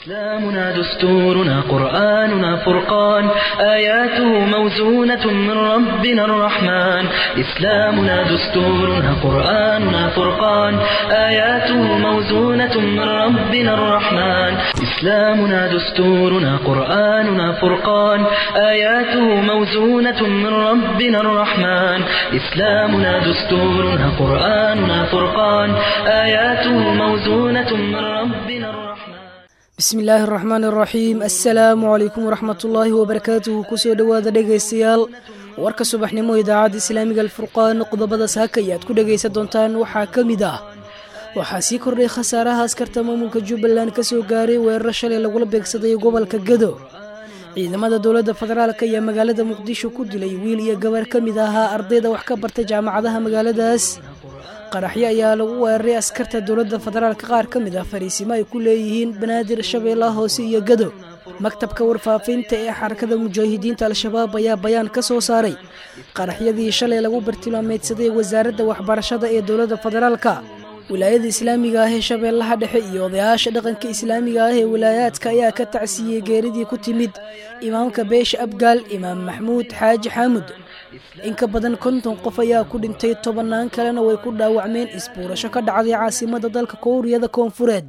إسلامنا دستورنا قرآننا فرقان آياته موزونة من ربنا الرحمن إسلامنا دستورنا قرآننا فرقان آياته موزونة من ربنا الرحمن إسلامنا دستورنا قرآننا فرقان آياته موزونة من ربنا الرحمن إسلامنا دستورنا قرآننا فرقان آياته موزونة من ربنا الرحمن bismi illaahi araxmaan araxiim assalaamu calaykum waraxmatullaahi wabarakaatuhu kusoo dhowaada dhegaystayaal warka subaxnimo idaacadda islaamiga alfurqaan qodobada saaka ayaad ku dhegaysan doontaan waxaa ka mid ah waxaa sii kordhay khasaaraha askarta maamulka jubbaland ka soo gaaray weeraro shalay lagula beegsaday gobolka gado ciidamada dowladda federaalk ayaa magaalada muqdisho ku dilay wiil iyo gabar ka mid ahaa ardayda wax ka barta jaamacadaha magaaladaas qaraxyo ayaa lagu weeraray askarta dowladda federaalka qaar ka mid ah fariisimo ay ku leeyihiin banaadir shabeellaha hoose iyo gado maktabka warfaafinta ee xarakada mujaahidiinta al-shabaab ayaa bayaan ka soo saaray qaraxyadii shalay lagu bartilmaameydsaday wasaaradda waxbarashada ee dowladda federaalka wilaayada islaamiga ah ee shabeellaha dhexe iyo odayaasha dhaqanka islaamiga ah ee wilaayaadka ayaa ka tacsiiyey geeridii ku timid imaamka beesha abgaal imaam maxmuud xaaji xaamud in ka badan konton qof ayaa ku dhintay tobannaan kalena way ku dhaawacmeen isbuurasho ka dhacday caasimada dalka kowriyada koonfureed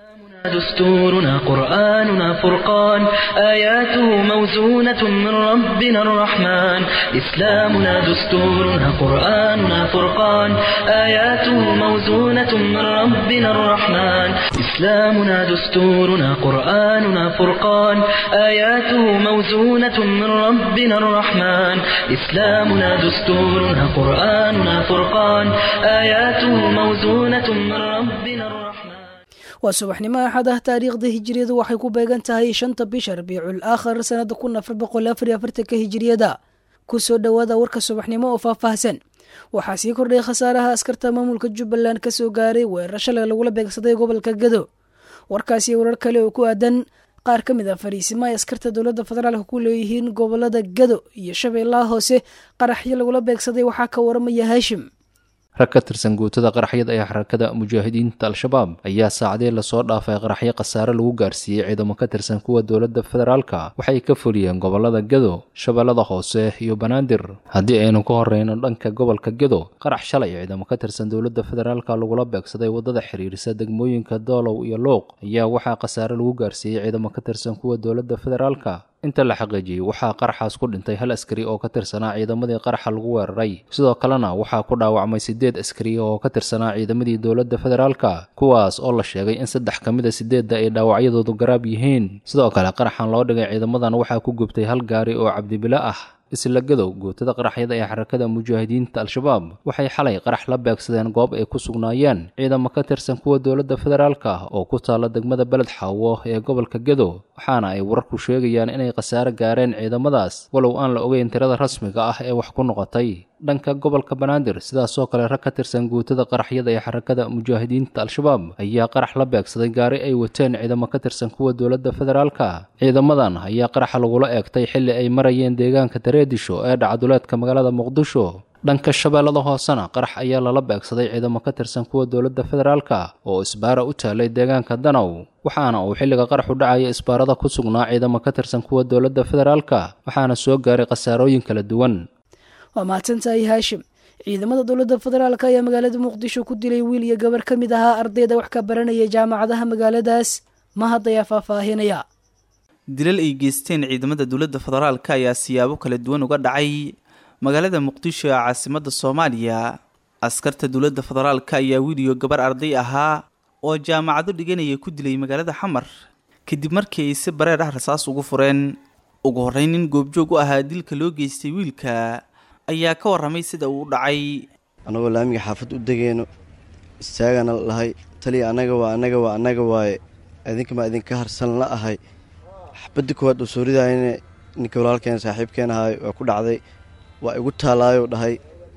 دستورنا قرآننا فرقان آياته موزونة من ربنا الرحمن إسلامنا دستورنا قرآننا فرقان آياته موزونة من ربنا الرحمن إسلامنا دستورنا قرآننا فرقان آياته موزونة من ربنا الرحمن إسلامنا دستورنا قرآننا فرقان آياته موزونة من ربنا الرحمن waa subaxnimo axad ah taariikhda hijiriyadu waxay ku beegan tahay shanta bisha rabiicul aakhar sanada kun afar boqol afar iyo afartanka hijiriyada kusoo dhowaada warka subaxnimo oo faahfaahsan waxaa sii kordhay khasaaraha askarta maamulka jubbaland ka soo gaaray weerar shalay lagula beegsaday gobolka gado warkaasi warar kale oo ku aadan qaar ka mid ah fariisimo ay askarta dowladda federaalka ku leeyihiin gobolada gado iyo shabeellaha hoose qaraxyo lagula beegsaday waxaa ka waramaya haashim rag ka tirsan guutada qaraxyada ee xarakada mujaahidiinta al-shabaab ayaa saacadii lasoo dhaafay qaraxyo khasaare lagu gaarsiiyey ciidamo ka tirsan kuwa dowladda federaalka waxay ka fuliyeen gobolada gado shabeellada hoose iyo banaadir haddii aynu ka horeyno dhanka gobolka gado qarax shalay ciidamo ka tirsan dowladda federaalka lagula beegsaday waddada xiriirisa degmooyinka doolow iyo luuq ayaa waxaa khasaare lagu gaarsiiyey ciidamo ka tirsan kuwa dowladda federaalka inta la xaqiijiyey waxaa qaraxaas ku dhintay hal askari oo ka tirsanaa ciidamadii qaraxa lagu weeraray sidoo kalena waxaa ku dhaawacmay siddeed askari oo ka tirsanaa ciidamadii dowladda federaalka kuwaas oo la sheegay in saddex ka mid a sideedda ay dhaawacyadoodu garaab yihiin sidoo kale qaraxan loo dhigay ciidamadan waxaa ku gubtay hal gaari oo cabdibilo ah isla gadow guutada qaraxyada ee xarakada mujaahidiinta al-shabaab waxay xalay qarax la beegsadeen goob ay ku sugnaayeen ciidamo ka tirsan kuwa dowladda federaalka oo ku taalla degmada beled xaawo ee gobolka gado waxaana ay wararku sheegayaan inay khasaare gaareen ciidamadaas walow aan la ogeyn tirada rasmiga ah ee wax ku noqotay dhanka gobolka banaadir sidaasoo kale rag ka tirsan guutada qaraxyada ee xarakada mujaahidiinta al-shabaab ayaa qarax la beegsaday gaari ay wateen ciidamo ka tirsan kuwa dowladda federaalka ciidamadan ayaa qaraxa lagula eegtay xilli ay marayeen deegaanka dareedisho ee dhacduleedka magaalada muqdisho dhanka shabeellada hoosena qarax ayaa lala beegsaday ciidamo ka tirsan kuwa dowladda federaalka oo isbaara u taalay deegaanka danow waxaana uu xilliga qaraxu dhacaya isbaarada ku sugnaa ciidamo ka tirsan kuwa dowladda federaalka waxaana soo gaaray khasaarooyin kala duwan waa mahadsantahay haashim ciidamada dowladda federaalk ayaa magaalada muqdisho ku dilay wiil iyo gabar ka mid ahaa ardayda wax ka baranaya jaamacadaha magaaladaas mahad ayaa faahfaahinaya dilal ay geysteen ciidamada dowladda federaalka ayaa siyaabo kala duwan uga dhacay magaalada muqdisho ee caasimadda soomaaliya askarta dowladda federaalka ayaa wiil iyo gabar arday ahaa oo jaamacado dhiganaya ku dilay magaalada xamar kadib markii ay si bareer ah rasaas ugu fureen ugu horreyn nin goobjoog u ahaa dilka loo geystay wiilka ayaa ka warramay sida uu u dhacay annagoo laamiga xaafad u degeyno istaagana lahay taliya annaga waa annaga waa annaga waaye idinkamaa idinka harsan la ahay xabadda koowaad oo soo ridaayane ninka walaalkeen saaxiibkeen ahaay waa ku dhacday waa igu taalaayou dhahay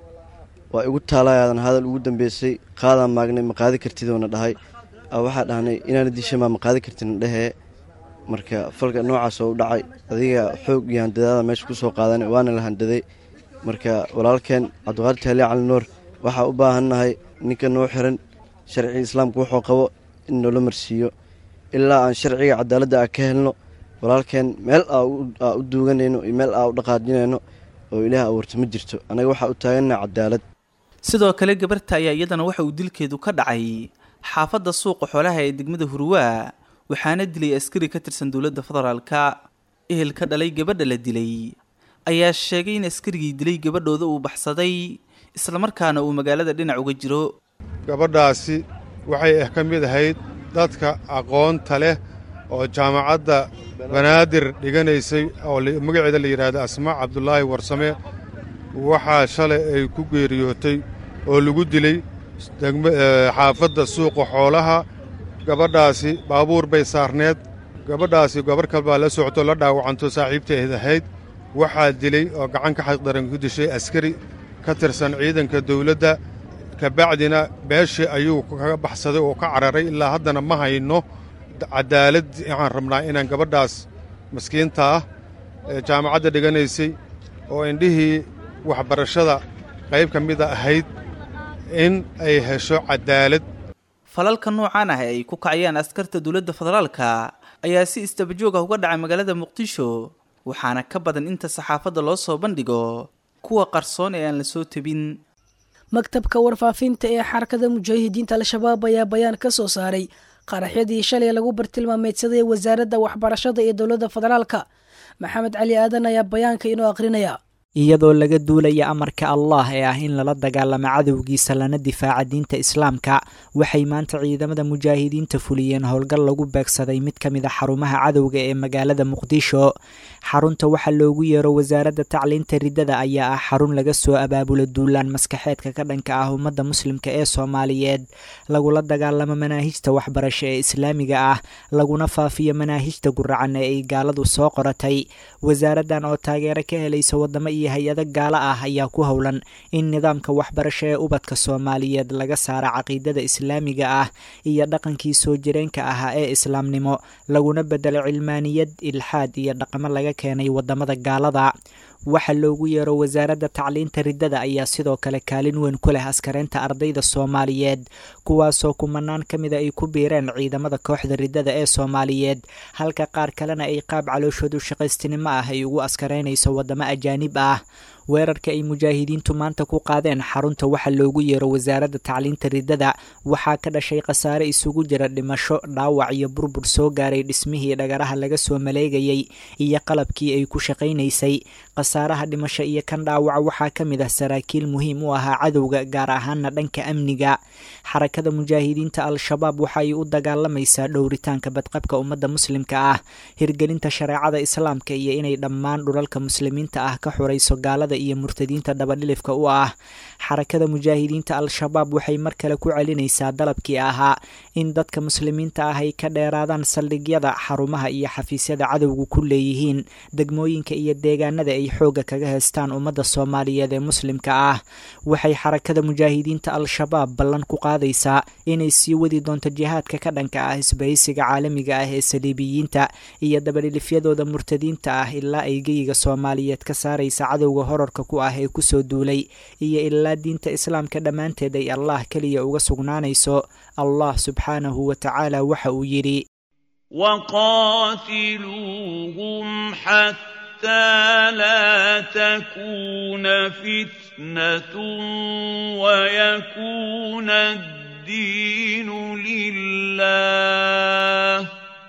waa igu taalaayaadan hadal ugu dambeysay qaadaan maagnay ma qaadi kartidoona dhahay waxaa dhahnay inaana dishamaa ma qaadi kartidna dhehee marka falka noocaas oo u dhacay adiga xoog iyo handadaada meesha ku soo qaadan waana la handaday marka walaalkeen cabdiqaadir taali cali nuur waxaa u baahannahay ninka noo xiran sharciga islaamka wuxuu qabo in noola marsiiyo ilaa aan sharciga cadaaladda a ka helno walaalkeen meel aa u duuganayno iyo meel aa u dhaqaajinayno oo ilaah abuurta ma jirto annaga waxaa u taaganna cadaalad sidoo kale gabarta ayaa iyadana waxa uu dilkeedu ka dhacay xaafadda suuqa xoolaha ee degmada hurwaa waxaana dilay askari ka tirsan dowladda federaalka ehel ka dhalay gabadha la dilay ayaa sheegay in askarigii dilay gabadhooda uu baxsaday islamarkaana uu magaalada dhinac uga jiro gabadhaasi waxay ka mid ahayd dadka aqoonta leh oo jaamacadda banaadir dhiganaysay oo magaceeda la yidhaahda asmaa cabdulaahi warsame waxaa shalay ay ku geeriyootay oo lagu dilay xaafadda suuqa xoolaha gabadhaasi baabuur bay saarneed gabadhaasi gabar kalbaa la socto la dhaawacanto saaxiibteed ahayd waxaa dilay oo gacan ka xaqdaran ku dishay askari ka tirsan ciidanka dawladda kabacdina meeshii ayuu kaga baxsaday oo ka cararay ilaa haddana ma hayno cadaalad waxaan rabnaa inaan gabadhaas maskiinta ah ee jaamacadda dhiganaysay oo indhihii waxbarashada qayb ka mida ahayd in ay hesho cadaalad falalka noocaan ah ee ay ku kacayaan askarta dowladda federaalka ayaa si isdabajoog ah uga dhacay magaalada muqdisho waxaana ka badan inta saxaafadda loo soo bandhigo kuwa qarsoon ee aan la soo tebin maktabka warfaafinta ee xarakada mujaahidiinta al-shabaab ayaa bayaan ka soo saaray qaraxyadii shalay lagu bartilmaameedsaday wasaaradda waxbarashada ee dowladda federaalka maxamed cali aadan ayaa bayaanka inoo aqrinaya iyadoo laga duulaya amarka allah ee ah in lala dagaalamo cadowgiisa lana difaaca diinta islaamka waxay maanta ciidamada mujaahidiinta fuliyeen howlgal lagu beegsaday mid ka mid a xarumaha cadowga ee magaalada muqdisho xarunta waxaa loogu yeero wasaaradda tacliinta riddada ayaa ah xarun laga soo abaabulo duulaan maskaxeedka ka dhanka ah ummadda muslimka ee soomaaliyeed lagula dagaalamo manaahijta waxbarasho ee islaamiga ah laguna faafiyo manaahijta guracan ee ay gaaladu soo qoratay wasaaraddan oo taageero ka helaysa wadamo iyo hay-ado gaalo ah ayaa ku howlan in nidaamka waxbarasho ee ubadka soomaaliyeed laga saara caqiidada islaamiga ah iyo dhaqankii soo jireenka ahaa ee islaamnimo laguna bedelo cilmaaniyad ilxaad iyo dhaqamo laga keenay wadamada gaalada waxa loogu yeero wasaaradda tacliinta riddada ayaa sidoo kale kaalin weyn ku leh askareynta ardayda soomaaliyeed kuwaasoo kumanaan ka mida ay ku biireen ciidamada kooxda riddada ee soomaaliyeed halka qaar kalena ay qaab calooshoodu shaqaystinimo ah ay ugu askareynayso wadamo ajaanib ah weerarka ay mujaahidiintu maanta ku qaadeen xarunta waxa loogu yeero wasaaradda tacliinta riddada waxaa ka dhashay khasaare isugu jira dhimasho dhaawac iyo burbur soo gaaray dhismihii dhagaraha laga soo maleegayay iyo qalabkii ay ku shaqaynaysay khasaaraha dhimasho iyo kan dhaawaca waxaa ka mid ah saraakiil muhiim u ahaa cadowga gaar ahaana dhanka amniga xarakada mujaahidiinta al-shabaab waxa ay u dagaalamaysaa dhowritaanka badqabka ummadda muslimka ah hirgelinta shareecada islaamka iyo inay dhammaan dhulalka muslimiinta ah ka xurayso gaalada iyo murtadiinta dabadhilifka u ah xarakada mujaahidiinta al-shabaab waxay mar kale ku celinaysaa dalabkii ahaa in dadka muslimiinta ah ay ka dheeraadaan saldhigyada xarumaha iyo xafiisyada cadowgu ku leeyihiin degmooyinka iyo deegaanada ay xoogga kaga heystaan ummadda soomaaliyeed ee muslimka ah waxay xarakada mujaahidiinta al-shabaab ballan ku qaadaysaa inay sii wadi doonto jihaadka ka dhanka ah isbahaysiga caalamiga ah ee saliibiyiinta iyo dabadhilifyadooda murtadiinta ah ilaa ay geyiga soomaaliyeed ka saaraysa cadowga horarka ku ah ee kusoo duulay iyo ilaa diinta islaamka dhammaanteed ay allah keliya uga sugnaanayso allah subxaanahu wa tacaala waxa uu yidhi وقاتلوهم حتى لا تكون فتنة ويكون الدين لله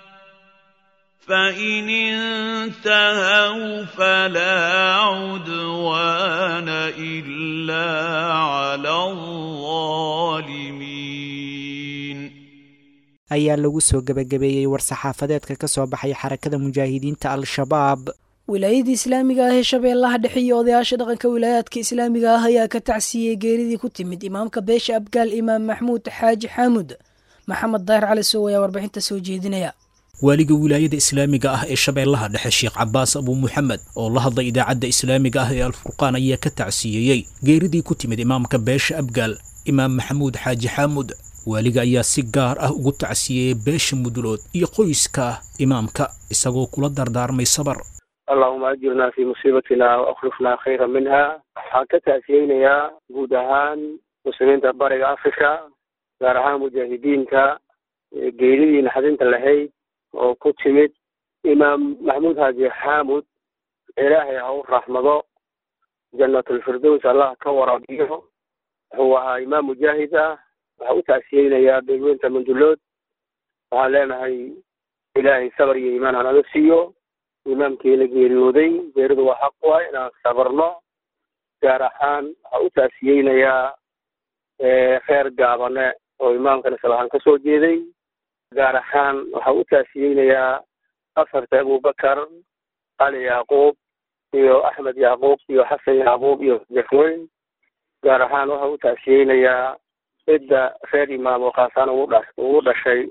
فإن انتهوا فلا عدوان إلا على الظالمين ayaa lagu soo gebagabeeyey war-saxaafadeedka ka soo baxay xarakada mujaahidiinta al-shabaab wilaayadii islaamiga ah ee shabeellaha dhexe iyo odayaasha dhaqanka wilaayaadka islaamiga ah ayaa ka tacsiiyey geeridii ku timid imaamka beesha abgaal imaam maxmuud xaaji xaamud maxamed daahir cali sow ayaa warbixinta soo jeedinaya waaliga wilaayada islaamiga ah ee shabeellaha dhexe sheekh cabaas abuu muxamed oo la hadlay idaacadda islaamiga ah ee alfurqaan ayaa ka tacsiiyeyey geeridii ku timid imaamka beesha abgaal imaam maxamuud xaaji xaamud waaliga ayaa si gaar ah ugu tacsiyeeyey beesha mudulood iyo qoyska imaamka isagoo kula dardaarmay sabar allahuma ajirnaa fii musiibatina waakhlifnaa khayra minha waxaan ka tacsiyeynayaa guud ahaan muslimiinta bariga africa gaar ahaan mujaahidiinta geeridii naxdinta lahayd oo ku timid imaam maxamuud haaji xaamud ilaahay ha u raxmado jannatulfirdows allah ka waraabiyo wuxuu ahaa imaam mujaahid ah waxaa u tacsiyeynayaa beegweynta mandulood waxaan leenahay ilaahay sabar iyo iimaan hanaga siiyo imaamkiina geeriyooday geeridu waa xaq waay inaan sabarno gaar ahaan waxaa u tacsiyeynayaa reer gaabane oo imaamkan islahaan ka soo jeeday gaar ahaan waxaa u taasiyeynayaa afarta abubakar cali yacquub iyo axmed yacquub iyo xasan yacquub iyo jafweyn gaar ahaan waxaa u taasiyeynayaa cidda reer imaam oo khaasaan ugu dha ugu dhashay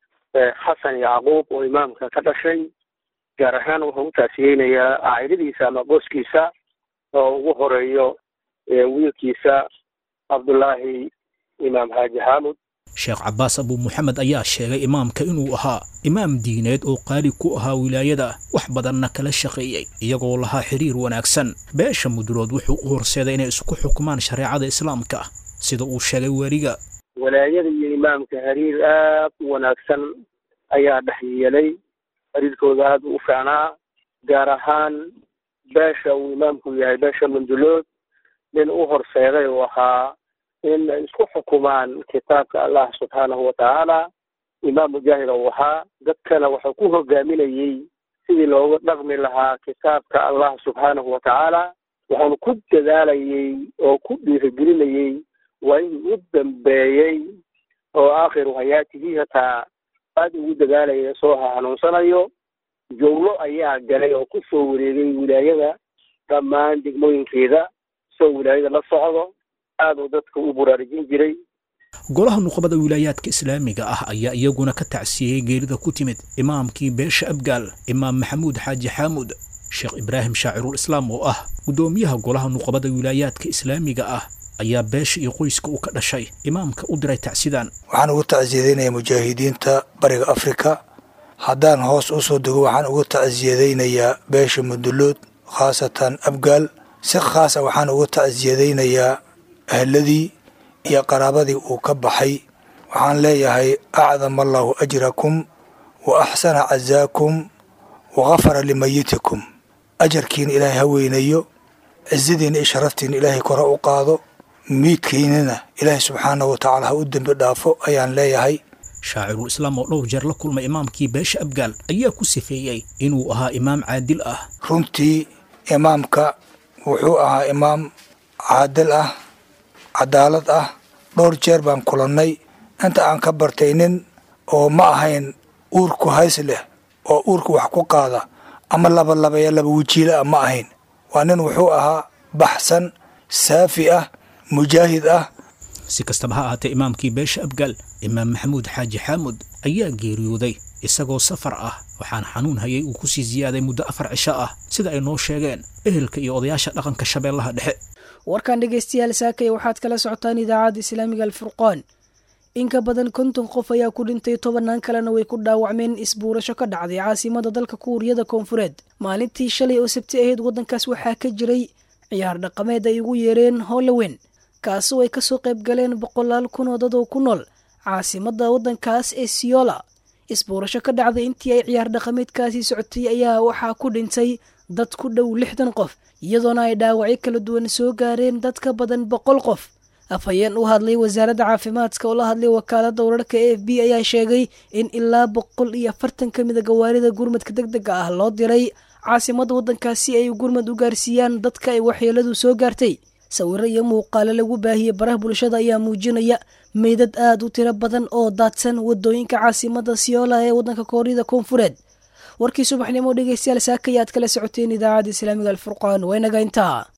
xasan yacquub oo imaamka ka dhashay gaar ahaan wuxuu u taasiyeynayaa caa'iladiisa ama qoskiisa oo ugu horeeyo wiilkiisa cabdullaahi imaam xaaji xaamud sheekh cabbaas abuu muxamed ayaa sheegay imaamka inuu ahaa imaam diineed oo qaali ku ahaa wilaayada wax badanna kala shaqeeyey iyagoo lahaa xiriir wanaagsan beesha mudulood wuxuu u horseeday inay isku xukumaan shareecada islaamka sida uu sheegay weriga walaayada iyo imaamka xiriir aad u wanaagsan ayaa dhex yeelay xiriirkooda aad u fiicnaa gaar ahaan beesha uu imaamku yahay beesha mandulood nin u horseeday uu ahaa in ay isku xukumaan kitaabka allah subxaanahu watacaala imaam mujaahid uu ahaa dadkana wuxuu ku hogaaminayey sidii looga dhaqmi lahaa kitaabka allah subxaanahu watacaala wuxuuna ku dadaalayey oo ku dhiirigelinayey waa inuu u dambeeyey oo aakhiru hayaatihi hataa aada ugu dadaalaya soo hanuunsanayo jowlo ayaa galay oo ku soo wareegay wilaayada dhammaan degmooyinkeeda soo wilaayada la socdo aad uu dadka u buraarujin jiray golaha nuqbada wilaayaadka islaamiga ah ayaa iyaguna ka tacsiyeyey geerida ku timid imaamkii beesha abgaal imaam maxamuud xaaji xaamuud sheekh ibraahim shaacirul islaam oo ah guddoomiyaha golaha nuqbada wilaayaadka islaamiga ah ayaa beesha iyo qoyska uu ka dhashay imaamka u diray tacsidaan waxaan ugu tacsiyadaynayaa mujaahidiinta bariga afrika haddaan hoos u soo dego waxaan ugu tacsiyadaynayaa beesha mudulood khaasatan abgaal si khaasa waxaan ugu tacsiyadaynayaa ahladii iyo qaraabadii uu ka baxay waxaan leeyahay acdama allaahu ajrakum wa axsana casaakum wa khafara limayitikum ajarkiina ilaahay ha weynayo cizadiina iyo sharaftiina ilaahay kore u qaado miidkiinana ilaahay subxaanahu watacaala ha u dembi dhaafo ayaan leeyahay shaacirul islaam oo dhowr jeer la kulmay imaamkii beesha abgaal ayaa ku sifeeyey inuu ahaa imaam caadil ah runtii imaamka wuxuu ahaa imaam caadil ah cadaalad ah dhowr jeer baan kulannay inta aan ka bartay nin oo ma ahayn uurku hays leh oo uurka wax ku qaada ama labalabaya laba wajiila ah ma ahayn waa nin wuxuu ahaa baxsan saafi ah mujaahid ah si kastaba ha ahaatee imaamkii beesha abgaal imaam maxamuud xaaji xaamud ayaa geeriyooday isagoo safar ah waxaana xanuun hayay uu ku sii siyaaday muddo afar cisho ah sida ay noo sheegeen ehelka iyo odayaasha dhaqanka shabeellaha dhexe warkan dhegaystayaal saakaya waxaad kala socotaan idaacadda islaamiga alfurqaan in ka badan konton qof ayaa ku dhintay tobannaan kalena way ku dhaawacmeen isbuurasho ka dhacday caasimada dalka kuuriyada koonfureed maalintii shalay oo sabti ahayd waddankaas waxaa ka jiray ciyaar dhaqameed ay ugu yeereen holowen kaasoo ay kasoo qayb galeen boqolaal kun oo dad oo ku nool caasimada waddankaas ee siyola isbuurasho ka dhacday intii ay ciyaar dhaqameedkaasi socotay ayaa waxaa ku dhintay dad ku dhow lixdan qof iyadoona ay dhaawacyo kala duwan soo gaareen dad ka badan boqol qof afhayeen u hadlay wasaaradda caafimaadka oo la hadlay wakaalada wararka a f b ayaa sheegay in ilaa boqol iyo afartan ka mida gawaarida gurmadka deg dega ah loo diray caasimada waddankaas si ay gurmad u gaarsiiyaan dadka ay waxyeeladu soo gaartay sawiro iyo muuqaalo lagu baahiyey baraha bulshada ayaa muujinaya meydad aad u tiro badan oo daadsan wadooyinka caasimada siyoola ee waddanka kooriyada koonfureed warkii subaxnimo dhegeystayaal saaka ayaad kala socoteen idaacadda islaamiga alfurqaan waynaga intaa